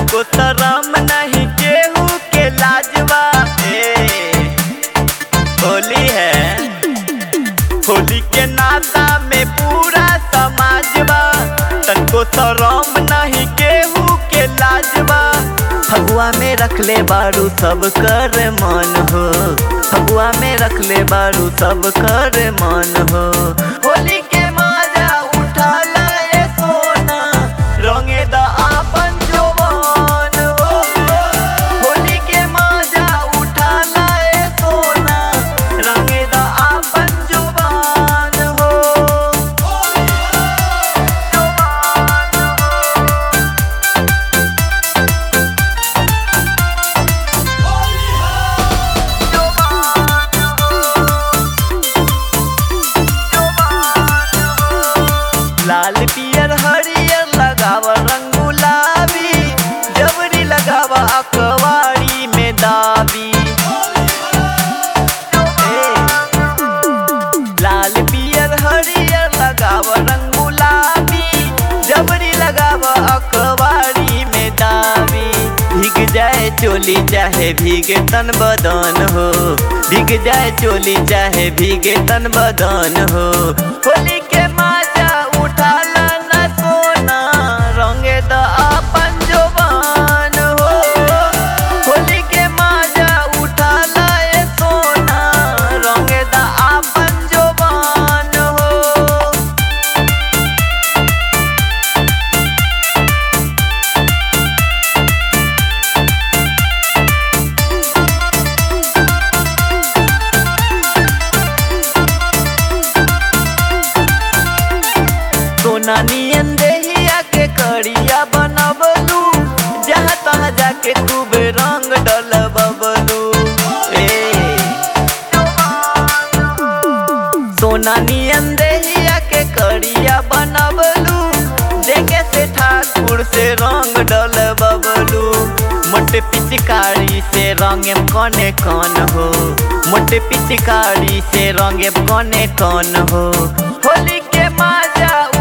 तनको शरम नहीं केहू के लाजवा ए होली है होली के नाता में पूरा समाजवा तनको शरम नहीं केहू के लाजवा फगुआ में रख ले बारू सब कर मन हो फगुआ में रख ले बारू सब कर मन हो होली के मजा उठा लाए सोना रंगे द आपन जवान हो होली के मजा उठा लाए सोना रंगे द आपन जवान हो लाल पियर हरियर लगाव रंग गुलाबी जबरी लगाव अकवारी में दाबी ए, लाल पियर हरियर लगाव रंग गुलाबी जबरी लगाव अकवारी में दाबी भीग जाए चोली चाहे भीगे तन बदन हो भीग जाए चोली चाहे भीगे तन बदन हो होली के माजा उठा लाना सोना रंगे द अपन जवान हो होली के माजा उठा लाए सोना रंगे द अपन जवान हो सोना नियन देहिया के करिया बनबलू जहाँ तहाँ जाके खूब रंग डलबलू ए सोना नियन देहिया के करिया बनबलू देखे से ठाकुर से रंग डलबलू मोटे पिचकारी से रंगे कने कौन हो मोटे पिचकारी से रंगे कने कौन हो होली के माजा